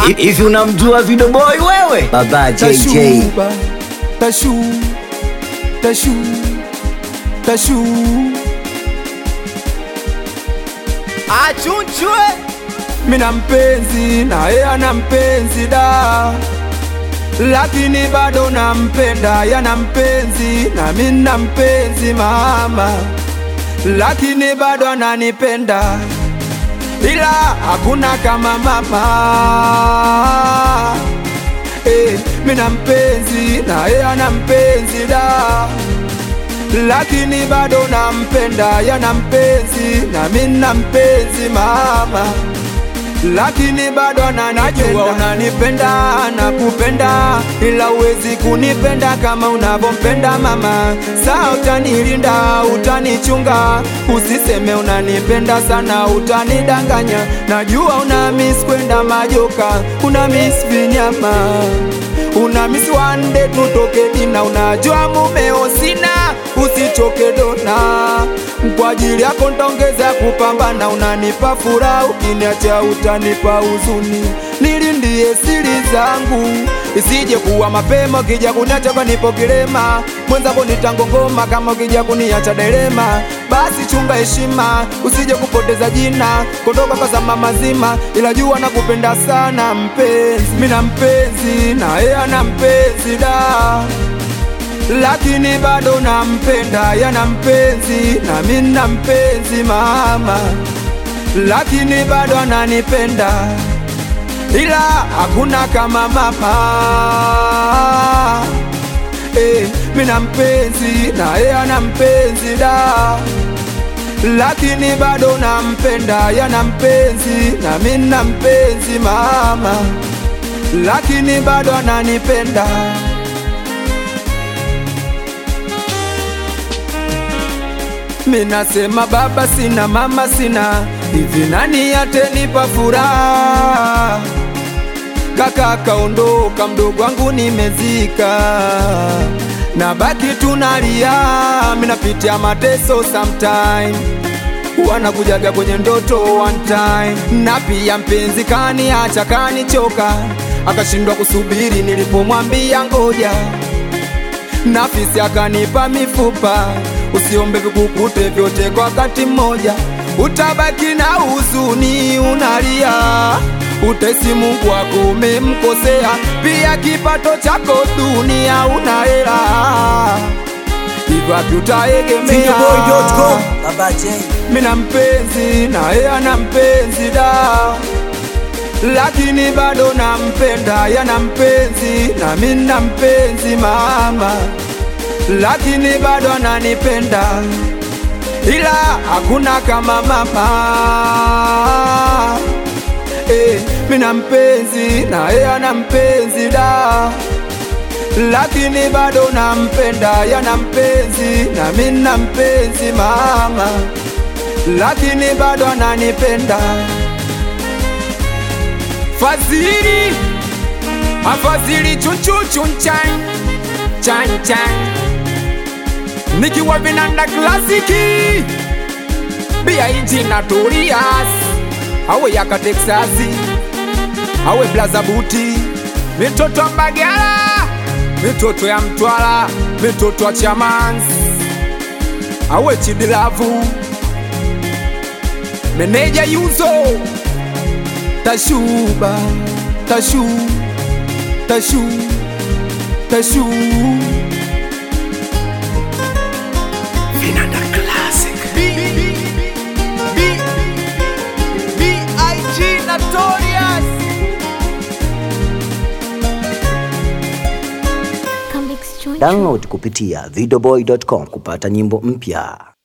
Hivi unamjua Video Boy wewe? Baba JJ. Tashuba, tashu, tashu, tashu. achunchwe Mina mpenzi na yeye ana mpenzi da, lakini bado nampenda. Yana mpenzi na mimi na mpenzi mama, lakini bado ananipenda, ila hakuna kama mama. Eh, mina mpenzi na yeye ana mpenzi da, lakini bado nampenda. Yana mpenzi na mimi na mpenzi mama lakini bado ananijua. Unanipenda nakupenda, ila uwezi kunipenda kama unavyompenda mama. Saa utanilinda, utanichunga, usiseme unanipenda sana, utanidanganya. Najua una miss kwenda majoka, una miss vinyama, una miss one day tutoke dina. Unajua mumeo sina, usichoke dona kwa ajili yako ntaongeza kupambana, unanipa furaha, ukiniacha utanipa huzuni. Nilindie siri zangu isije kuwa mapema, ukija kuniacha kanipo kilema, mwenzako nitangongoma kama ukija kuniacha delema. Basi chunga heshima, usije kupoteza jina, kondoka kazama mazima, ila jua nakupenda sana mpenzi, mina mpenzi na yeye ana mpenzi da lakini bado nampenda, yana mpenzi na mimi na mpenzi mama, lakini bado ananipenda, ila hakuna kama mama. Eh, mimi na mpenzi na yeye ana mpenzi da, lakini bado nampenda, yana mpenzi na mimi na mpenzi mama, lakini bado ananipenda. Minasema baba sina, mama sina, hivi nani atenipa furaha? Kaka kaondoka, mdogo wangu nimezika, na baki tunalia, minapitia mateso sometime wanakujaga kwenye ndoto one time, na pia mpenzi kaniacha kanichoka, akashindwa kusubiri nilipomwambia ngoja nafisi akanipa mifupa, usiombe vikukute vyote kwa wakati mmoja, utabaki na huzuni unalia, utesi Mungu wako umemkosea, pia kipato chako dunia una hela, hivyo wapi utaegemea? Videoboy.com. Baba J. mina mpenzi na yeye ana mpenzi da, lakini bado nampenda. Yana mpenzi na mimi na mpenzi mama, lakini bado ananipenda, ila hakuna kama mama. Eh, mina mpenzi na yeye ana mpenzi da lakini bado nampenda, yana mpenzi na mimi na mpenzi mama, lakini bado ananipenda. Fadhili afadhili chunchuchunchan chan chan, nikiwa vinanda klasiki bia inji na Torias awe yaka Texasi awe blaza buti mitoto Mbagala mitoto ya Mtwara mitoto ya Chamans awe Chidilavu meneja Yuzo Tashuba Tashu Tashu Tashu Vinanda Classic B B B I G Notorious Download kupitia videoboy.com kupata nyimbo mpya.